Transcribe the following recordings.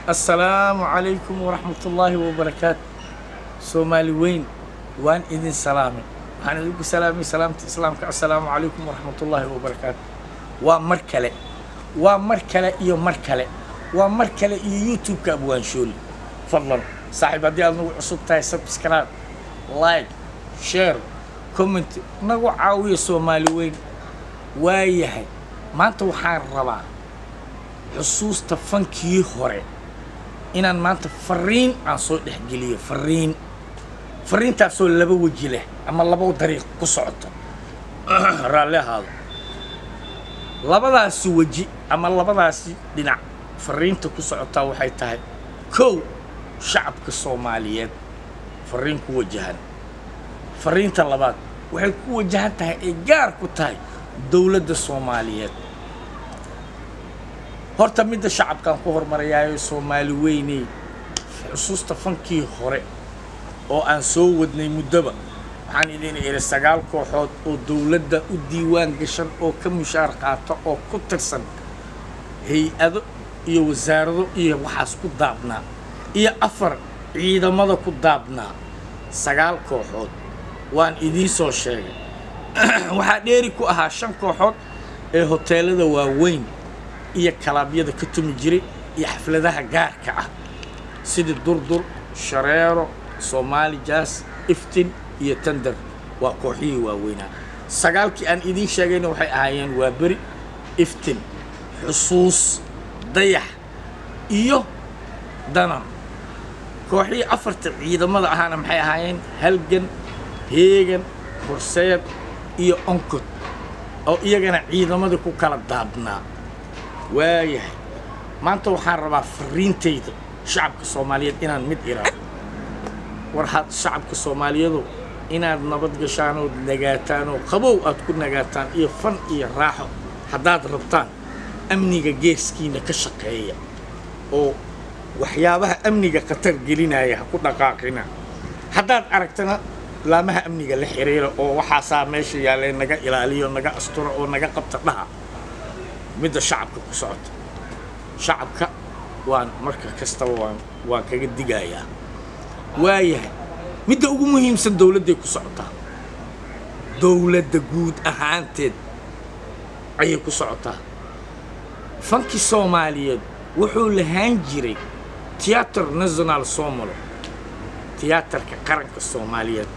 assalaamu calaykum waraxmatullaahi wabarakaatu soomaali weyn waan idin salaamay waxaan idinku salaamay salaamta islaamka assalaamu calaykum waraxmatullaahi wabarakaatu waa mar kale waa mar kale iyo mar kale waa mar kale iyo youtube-ka abwaanshooli fadlan saaxiib haddii aad nagu cusub tahay subscribe like share comment nagu caawiya soomaali weyn waayahay maanta waxaan rabaa xusuusta fankii hore inaan maanta fariin aan soo dhexgeliyo fariin fariintaasoo laba weji leh ama laba dariiq ku socoto raalli ahaado labadaasi weji ama labadaasi dhinac fariinta ku socotaa waxay tahay kow shacabka soomaaliyeed fariin ku wajahan fariinta labaad waxay ku wajahan tahay ay gaar ku tahay dowladda soomaaliyeed horta midda shacabkaan ku hormarayaayo soomaali weyney xusuusta fankii hore oo aan soo wadnay muddoba waxaan idin idhi sagaal kooxood oo dowladda u diiwaan gashan oo ka mushaar qaata oo ku tirsan hay-ado iyo wasaarado iyo waxaas ku daabnaa iyo afar ciidamada ku daabnaa sagaal kooxood waan idiin soo sheegay waxaa dheeri ku ahaa shan kooxood ee hoteelada waaweyn iyo kalaabyada ka tumi jiray iyo xafladaha gaarka ah sidii durdur shareero soomaali jaas iftin iyo tandar waa kooxihii waaweynaa sagaalkii aan idiin sheegayna waxay ahaayeen waa beri iftin xusuus dayax iyo danan kooxihii afarta ciidamada ahaana maxay ahaayeen halgan heegan horseed iyo onkod oo iyagana ciidamadii ku kala daadnaa waayahay maanta waxaan rabaa fariintayda shacabka soomaaliyeed inaan mid iraado war had shacabka soomaaliyeedu inaad nabad gashaan ood nagaataan oo qabow aad ku nagaataan iyo fan iyo raaxo haddaad rabtaan amniga geeskiina ka shaqeeya oo waxyaabaha amniga khatar gelinaya ha ku dhaqaaqina haddaad aragtana laamaha amniga la xiriira oo waxaasaa meesha yaallee naga ilaaliyo naga asturo oo naga qabta dhaha midda shacabka ku socota shacabka waan marka kastaba waan waan kaga digayaa waayahay midda ugu muhiimsan dowladday ku socotaa dowladda guud ahaanteed ayay ku socotaa fankii soomaaliyeed wuxuu lahaan jiray tiyaatar national somalo tiyaatarka qaranka soomaaliyeed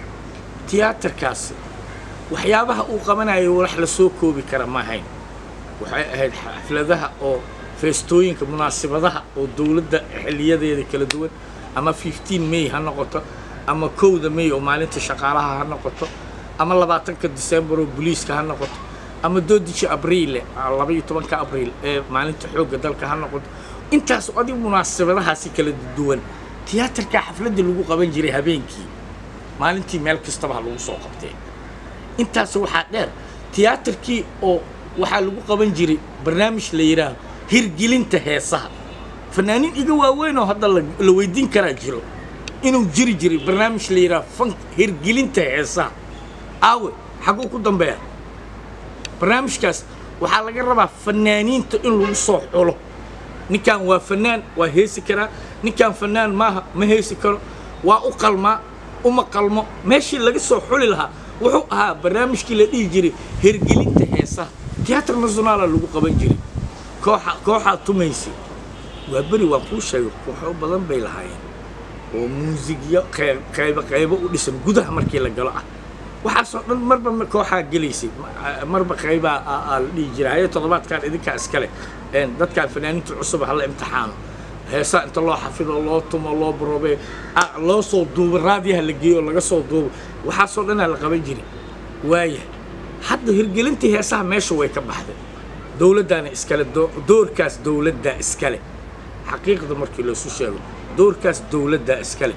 tiyaatarkaasi waxyaabaha uu qabanayo wax la soo koobi kara ma ahayn waxay ahayd xafladaha oo feestooyinka munaasibadaha oo dowladda xiliyadeeda kala duwan ama fifteen may ha noqoto ama kowda may oo maalinta shaqaalaha ha noqoto ama labaatanka december oo boliiska ha noqoto ama doodisha abriile labaiyo tobanka abriil ee maalinta xoogga dalka ha noqoto intaas adig munaasibadahaasi kala duwan tiyaatarkaa xafladda lagu qaban jiray habeenkii maalintii meel kastaba ha lagu soo qabtee intaas waxaa dheer tiyaatarkii oo waxaa lagu qaban jiray barnaamij la yidhaaho hirgelinta heesaha fanaaniin iga waaweyn oo hadda la weydiin karaa jiro inuu jiri jiray barnaamij la yidhaaho fan hirgelinta heesaha aawe xaguu ku dambeeya barnaamijkaas waxaa laga rabaa fanaaniinta in lagu soo xulo ninkan waa fanaan waa heesi karaa ninkan fanaan maaha ma heesi karo waa u qalmaa uma qalmo meeshii laga soo xuli lahaa wuxuu ahaa barnaamijkii la dhihi jiray hirgelinta heesaha tiyaatar nasionaala lagu qaban jiray kooxa kooxaad tumaysay waa beri waan kuu sheegay kooxo badan bay lahaayeen oo muusigyo qeyb qaybo qaybo u dhisan gudaha markii la galo ah waxaasoo dhan marba kooxaa gelaysay marba qaybaa aa la dhihi jiray haye toddobaadkan idinkaa iskale dadkaan fanaaniinta cusub hala imtixaano heesaa inta loo xafido loo tumo loo baroobe loo soo duubo raadiyaha la geeyo oo laga soo duubo waxaasoo dhanaa la qaban jiray waaya hadda hirgelintii heesaha meesha way ka baxday dowladdaana iskale doorkaas dowladdaa iskale xaqiiqda markii loosu sheego doorkaas dowladdaa iskale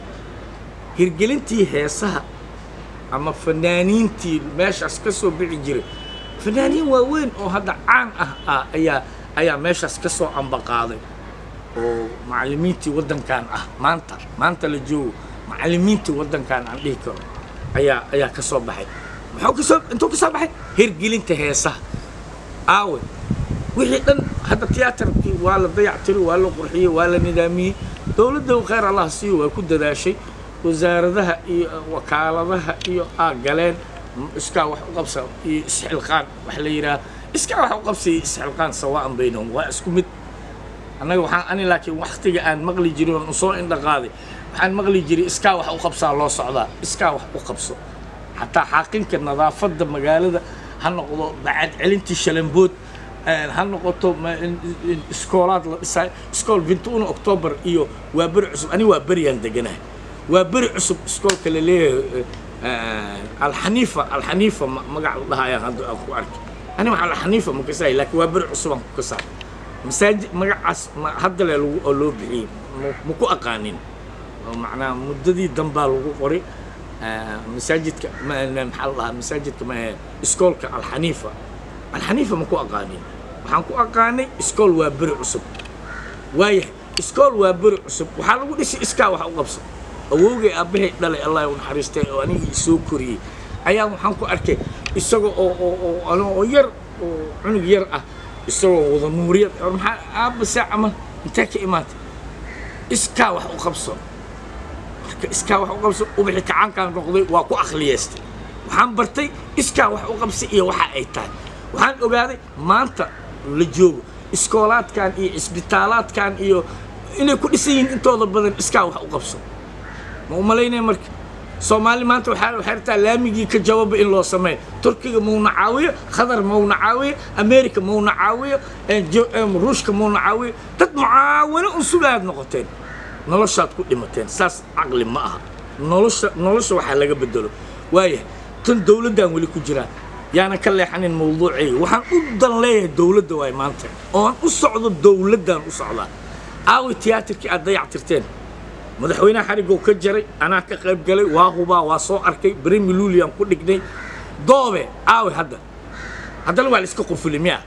hirgelintii heesaha ama fanaaniintii meeshaas ka soo bixi jiray fanaaniin waaweyn oo hadda caan ah ah ayaa ayaa meeshaas ka soo ambaqaaday oo macallimiintii waddankan ah maanta maanta la joogo macallimiintii waddankan aan dhihi karo ayaa ayaa ka soo baxay muxuu ka soo intuu ka soo baxay hirgelinta heesaha aawe wixii dhan hadda tiyaatarkii waa la dayactiri waa la qurxiyey waa la nidaamiyey dowladda khayr allah siiyo waa ku dadaashay wasaaradaha iyo wakaaladaha iyo aa galeen iskaa wax u qabsa iyo isxilqaan wax la yidhaha iskaa wax u qabsa iyo isxilqaan sawaan baynahum waa isku mid annaga waxaan ani laakiin waktiga aan maqli jirin oon soo indha qaaday waxaan maqli jiray iskaa wax u qabsaa loo socdaa iskaa wax u qabso xataa xaaqinka nadaafadda magaalada ha noqdo bacad celintii shalambood ha noqoto iskoolaad la dhisaay iskool vintuuna octoobar iyo waa beri cusub ani waa beriyaan deganahay waa beri cusub iskoolka la leeyahay alxaniifa alxaniifa magac la dhahayaan hadda aan ku arkay ani waxa alxaniifa ma kasaay laakiin waa beri cusub aan ku kasaa masaajid magacaas hadda le lagu oo loo bixiyey ma ku aqaanin oo macnaha muddadii dambaa lagu qoray masaajidka maxaa la dhahaa masaajidka ma iskoolka alxaniifa alxaniifa ma ku aqaanin waxaan ku aqaanay iskool waa beri cusub waayahay iskool waa beri cusub waxaa lagu dhisay iskaa wax u qabso awowgay aabbahay dhalay allah u naxariistay oo anigii soo koriyey ayaa waxaan ku arkay isagoo oo oo oo oo yar oo cunug yar ah isagoo wada nuuriyad maxaa aabba saacama intee ka imaatay iskaa wax u qabso marka iskaa wax u qabso ubixi kacaankaan noqday waa ku akhliyeystay waxaan bartay iskaa wax u qabsi iyo waxa ay tahay waxaan ogaaday maanta la joogo iskoolaadkan iyo isbitaalaadkan iyo inay ku dhisan yihiin intooda badan iskaa wax u qabso ma u malaynaya marka soomaali maanta waxaa waxay rabtaa laamigii ka jawaba in loo sameeyo turkiga mauna caawiyo khadar mauna caawiyo america mauna caawiyo ruushka mauna caawiyo dad mucaawano un sugaad noqoteen noloshaad ku dhimateen saas caqli ma aha nolosha nolosha waxaa laga bedelo waayahay tan dowladdaan weli ku jiraa yaanan ka leexanin mawduucayga waxaan u dan leeyahay dowladda waay maanta ooan u socdo dowladdaan u socdaa aawi tiyaatarkii aad dayactirteen madaxweynaha xarigoo ka jaray anaa ka qayb galay waa hubaa waa soo arkay bremi lulian ku dhignay doobe aawi hadda haddana waa la iska qufuli miya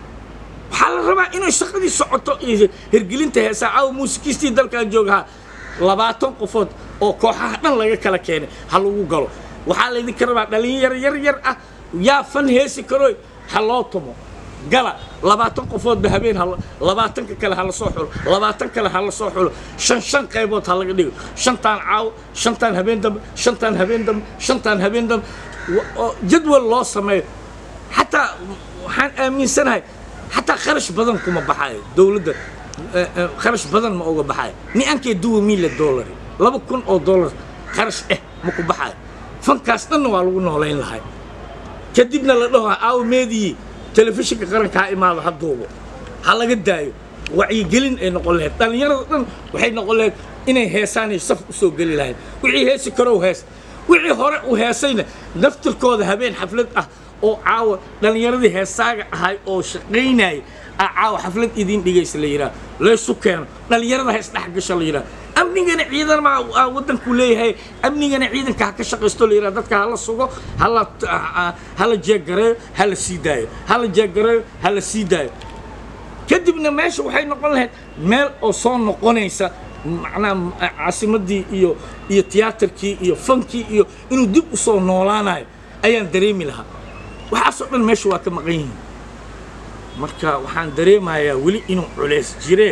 waxaa la rabaa inay shaqadii socoto iyo hirgelinta heesaa aawi muusikiistii dalkan joogahaa labaatan qofood oo kooxaha dhan laga kala keenay ha lagu galo waxaa laydinka rabaa dhalinyaro yar yar ah yaa fan heesi karoy ha loo tumo gala labaatan qofoodba habeen labaatanka kale ha la soo xulo labaatan kale ha la soo xulo shan shan qaybood ha laga dhigo shantaan caawo shantaan habeen dambe shantaan habeen dambe shantaan habeen dambe jadwal loo sameeyo xataa waxaan aaminsanahay xataa kharash badan kuma baxayo dowladda kharash badan ma uga baxayo ni ankee duwa miila dollari laba kun oo dollar kharash eh ma ku baxayo fankaas dhanna waa lagu noolayn lahay kadibna la dhaho aawo meedii telefishinka qaranka ha imaado ha duubo ha laga daayo wacyigelin ay noqon lahayd dhallinyarada dhan waxay noqon lahayd inay heesaanay saf u soo geli lahayd wixii heesi karow hees wixii hore u heesayna naftirkooda habeen xaflad ah oo caawa dhallinyaradii heesaaga ahay oo shaqaynayay aa caawa xaflad idiin dhigaysa la yidhaha laysu keeno dhallinyarada ha isdhex gasho la yidhaha amnigana ciidan ma waddanku leeyahay amnigana ciidanka ha ka shaqaysto la yidhaha dadka hala sugo hala hala jeegareeyo hala sii daayo hala jeegareeyo hala sii daayo kadibna meesha waxay noqon lahayd meel oo soo noqonaysa macnaha caasimaddii iyo iyo tiyaatarkii iyo fankii iyo inuu dib u soo noolaanayo ayaan dareemi lahaa waxaasoo dhan meesha waa ka maqan yihiin marka waxaan dareemayaa weli inuu culays jiree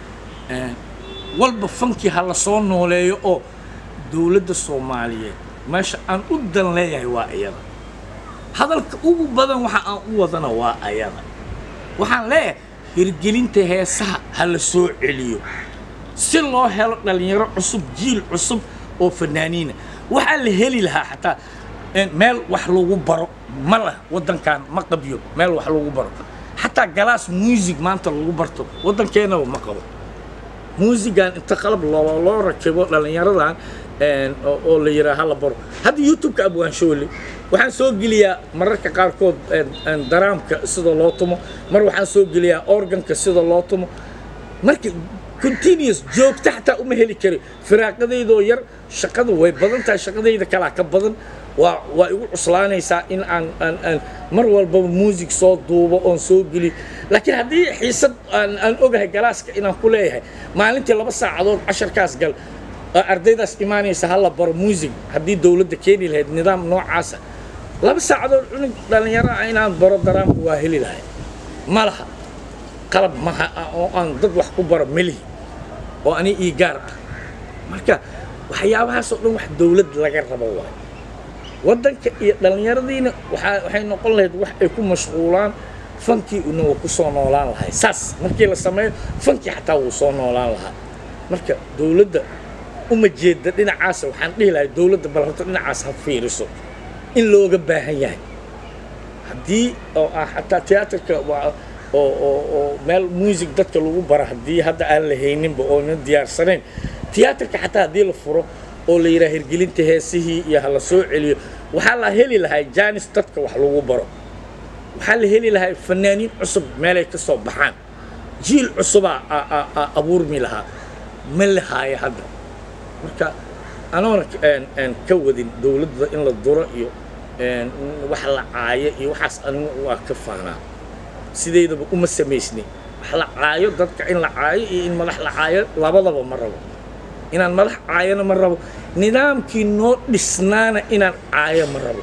walba fankii ha la soo nooleeyo oo dowladda soomaaliyeed meesha aan u dan leeyahay waa ayada hadalka ugu badan waxa aan u wadana waa ayada waxaan leeyahay hirgelinta heesaha ha la soo celiyo si loo helo dhallinyaro cusub jiil cusub oo fanaaniina waxaa la heli lahaa xataa meel wax lagu baro ma lah waddankan ma qabyo meel wax lagu baro xataa galaas muusig maanta lagu barto waddankeenaba ma qabo muusigan inta qalab loo loo rakibo dhallinyaradan oo la yidhaha hala baro hadda youtube-ka abwaanshoole waxaan soo geliyaa mararka qaarkood daraamka sida loo tumo mar waxaan soo geliyaa organka sida loo tumo marka continuous joogta xataa uma heli kari firaaqadaydoo yar shaqada way badan tahay shaqadayda kalaa ka badan waa waa igu cuslaanaysaa in aan aan aan mar walbaba muusig soo duubo oon soo geliyo laakiin haddii xiisad aan aan ogahay galaaska inaan ku leeyahay maalintii laba saacadood casharkaas gal ardaydaas imaanaysa hala baro muusig haddii dowladda keeni lahayd nidaam noocaasa laba saacadood cunug dhallinyaro ah inaan baro daraamka waa heli lahay ma laha qalab maha oo aan dad wax ku baro melihi oo ani ii gaar ah marka waxyaabahaasoo dhan wax dowlad laga rabo waayo waddanka iyo dhallinyaradiina waxaa waxay noqon lahayd wax ay ku mashquulaan fankii una waa ku soo noolaan lahay saas markii la sameeyo fankii xataa wuu soo noolaan lahaa marka dowladda uma jeeda dhinacaasa waxaan dhihi lahay dowladda bal horta dhinacaas ha fiiriso in looga baahan yahay haddii oo ah xataa tiyaatarka waa oo oo oo meel music dadka lagu bara haddii hadda aan la hayninba oona diyaarsanayn tiyaatarka xataa haddii la furo oo la yidhaha hirgelinta heesihii iyo ha la soo celiyo waxaa la heli lahay jaanis dadka wax lagu baro waxaa la heli lahay fanaaniin cusub meelay ka soo baxaan jiil cusubaa abuurmi lahaa ma lahaayo hadda marka anoona ka wadin dowladda in la duro iyo wax la caayo iyo waxaas anigu waa ka faanaa sideydaba uma samaysnin wax la caayo dadka in la caayo iyo in madax la caayo labadaba ma rabo inaan madax caayona ma rabo nidaamkii noo dhisnaana inaan caayo ma rabo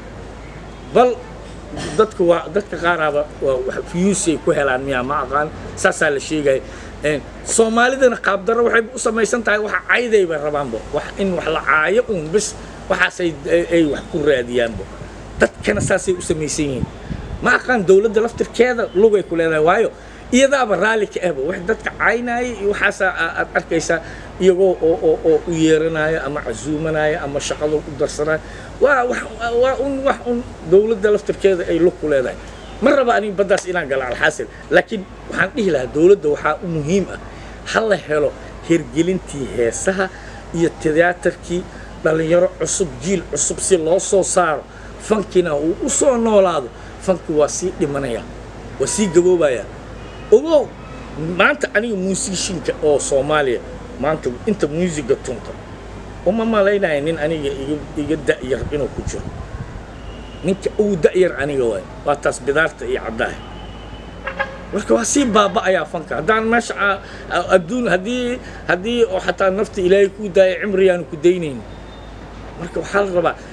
bal dadka waa dadka qaaraaba waa fiyuusay ku helaan miyaa ma aqaan saasaa la sheegaya soomaalidana qaabdarro waxay u samaysan tahay waxa caydayba rabaanba wax in wax la caayo uun bis waxaasay ay wax ku raadiyaanba dadkana saasay u samaysan yihiin ma aqaan dowladda laftirkeeda lugay ku leedahay waayo iyadaaba raalli ka ahba wax dadka caynaya iyo waxaasaa aad arkaysaa iyagoo oo oo oo u yeeranaya ama casuumanaya ama shaqada u darsanaya waa wax waa un wax un dowladda laftirkeeda ay lug ku leedahay ma raba aniga baddaas inaan galo alxaasil laakiin waxaan dhihi lahaa dowladda waxaa u muhiim ah ha la helo hirgelintii heesaha iyo tiyaatarkii dhallinyaro cusub jiil cusub si loo soo saaro fankina uu u soo noolaado fanki waa sii dhimanaya waa sii gaboobaya ogow maanta aniga muusishinka oo soomaaliya maanta inta muusiga tunta uma malaynaya nin aniga iga da'yar inuu ku jiro ninka ugu da'yar aniga waay waa taas bidaarta iyo caddaha marka waa sii baaba'ayaa fanka haddaan meesha adduun haddii haddii oo xataa nafta ilaahay kuu daaya cimriyaanu ku daynayn marka waxaa la rabaa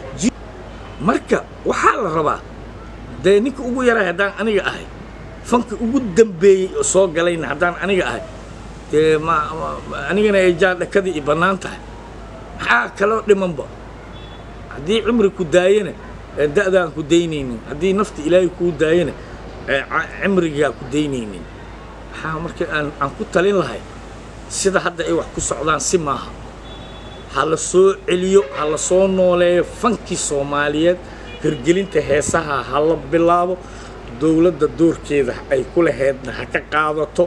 marka waxaa la rabaa dee ninka ugu yaray haddaan aniga ahay fanka ugu dambeeyey oo soo galayna haddaan aniga ahay dee ma anigana ay jaa dhakadii i bannaan tahay maxaa kaloo dhimanba haddii cimri ku daayana da'daan ku daynaynin haddii nafta ilaahay kuu daayana cimrigaa ku daynaynin maxaa marka aan aan ku talin lahay sida hadda ay wax ku socdaan si maaha ha la soo celiyo ha la soo nooleeyo fankii soomaaliyeed hirgelinta heesaha ha la bilaabo dowladda doorkeeda ay ku laheedna ha ka qaadato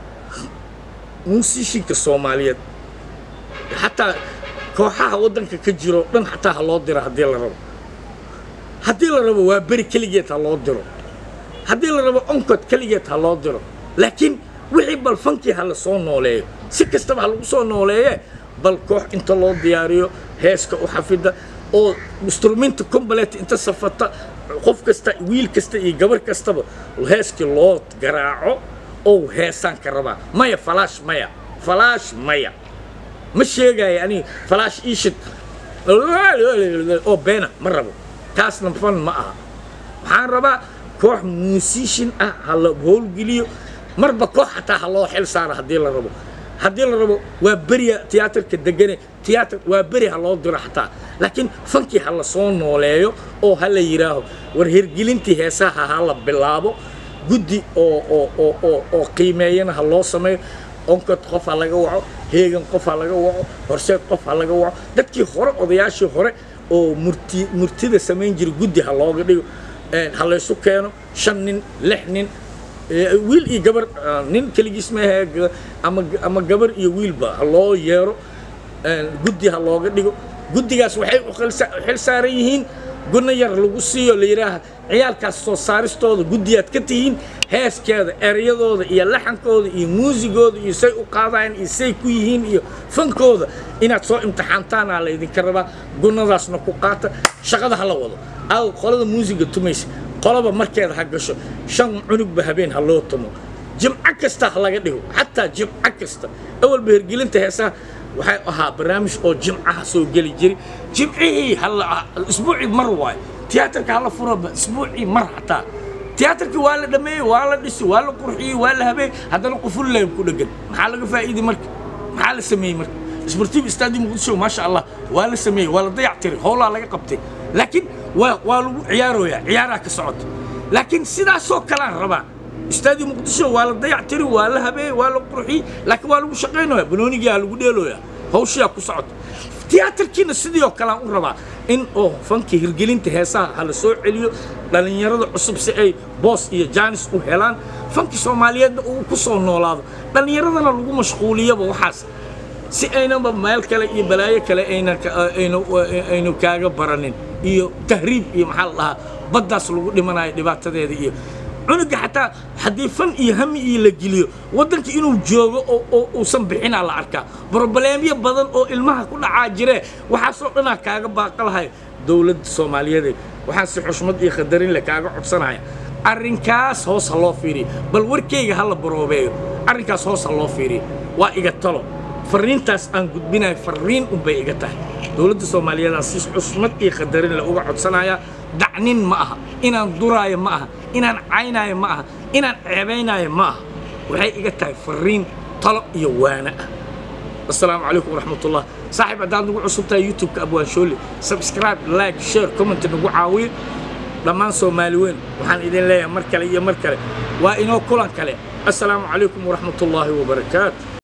muusishinka soomaaliyeed xataa kooxaha waddanka ka jiro dhan xataa ha loo diro haddii la rabo haddii la rabo waa beri keligeed ha loo diro haddii la rabo onkod keligeed ha loo diro laakiin wixii bal fankii ha la soo nooleeyo si kastaba ha lagu soo nooleeye bal koox inta loo diyaariyo heeska u xafida oo instrumenta combalet inta safata qof kasta wiil kasta iyo gabar kastaba heeskii loo garaaco oo heesaan ka rabaa maya falaash maya falaash maya ma sheegaayo aniga falaash iishid oo beena ma rabo taasna fan ma aha waxaan rabaa koox muusishin ah ha la howlgeliyo marba koox xataa ha loo xil saaro haddii la rabo haddii la rabo waa beriya tiyaatarka degane tiyaatar waa beri ha loo diro xataa laakiin fankii ha la soo nooleeyo oo ha la yidhaaho war hirgelintii heesaha ha la bilaabo guddi oo oo oo oo oo qiimeeyana ha loo sameeyo onkod qof ha laga waco heegan qof ha laga waco horseed qof ha laga waco dadkii hore odayaashii hore oo murti murtida samayn jiray guddi ha looga dhigo ha laysu keeno shan nin lix nin wiil iyo gabar nin keligiis maahe ama ama gabar iyo wiilba ha loo yeero guddi ha looga dhigo guddigaas waxay u xil saaran yihiin guna yar lagu siiyo la yidhaaha ciyaalkaas soo saaristooda guddiyaad ka tihiin heeskeeda ereyadooda iyo laxankooda iyo muusigooda iyo say u qaadayaan iyo say ku yihiin iyo fankooda inaad soo imtixaantaanaa laydinka rabaa gunadaasna ku qaata shaqada ha la wado aw qolada muusiga tumaysa qolaba markeeda ha gasho shan cunugba habeen ha loo tumo jimco kasta ha laga dhigo xataa jimco kasta awalba hirgelinta heesaha waxay ahaa barnaamij oo jimcaha soo geli jiray jimcihii isbuucii mar waayo tiyaatarka hala furaba isbuucii mar xataa tiyaatarkii waa la dhameeyey waa la dhisi waa la qurxiyey waa la habeeyey haddana qufulleyn ku dhegan maxaa laga faa'iiday marka maxaa la sameeyey marka sportive stadium muqdisho maasha allah waa la sameeyey waa la dayac tiray howlaa laga qabtay laakiin waa waa lagu ciyaarooyaa ciyaaraa ka socota laakiin sidaasoo kalaan rabaa stadium muqdisho waa la dayac tiri waa la habeeyey waa la qurxiyey laakiin waa lagu shaqaynayaa banoonigaa lagu dheelooyaa hawshiyaa ku socota tiyaatarkiina sidii oo kalean u rabaa in oo fanka hirgelinta heesaha ha la soo celiyo dhallinyarada cusub si ay boos iyo jaanis u helaan fanki soomaaliyeedna uu ku soo noolaado dhallinyaradana lagu mashquuliyaba waxaas si aynaba meel kale iyo balaayo kale aynu kaaga baranin iyo tahriib iyo maxaa la dhahaa baddaas lagu dhimanayo dhibaatadeeda iyo cunuga xataa haddii fan iyo hami iyo la geliyo waddanka inuu joogo oo uusan bixinaa la arkaa brobleemyo badan oo ilmaha ku dhacaa jiree waxaasoo dhanaa kaaga baaqalahay dowladda soomaaliyeed waxaan si xushmad iyo qadarin leh kaaga codsanaya arrinkaas hoos ha loo fiiriyo bal warkayga ha la baroobeeyo arrinkaas hoos ha loo fiiriyo waa iga talo farriintaas aan gudbinayo farriin unbay iga tahay dowladda soomaaliyeedaan si xushmad iyo qadarin leh uga codsanaya dacnin ma aha inaan duraayo ma aha inaan caynaayo ma aha inaan ceebaynaayo ma aha waxay iga tahay farriin talo iyo waana ah assalaamu calaykum waraxmatullah saaxiib haddaad nagu cusub tahay youtube-ka abwaan shoole subscribe like share comment nagu caawiyo dhammaan soomaali weyn waxaan idin leeyahay mar kale iyo mar kale waa inoo kulan kale assalaamu calaykum waraxmatullaahi wabarakaatu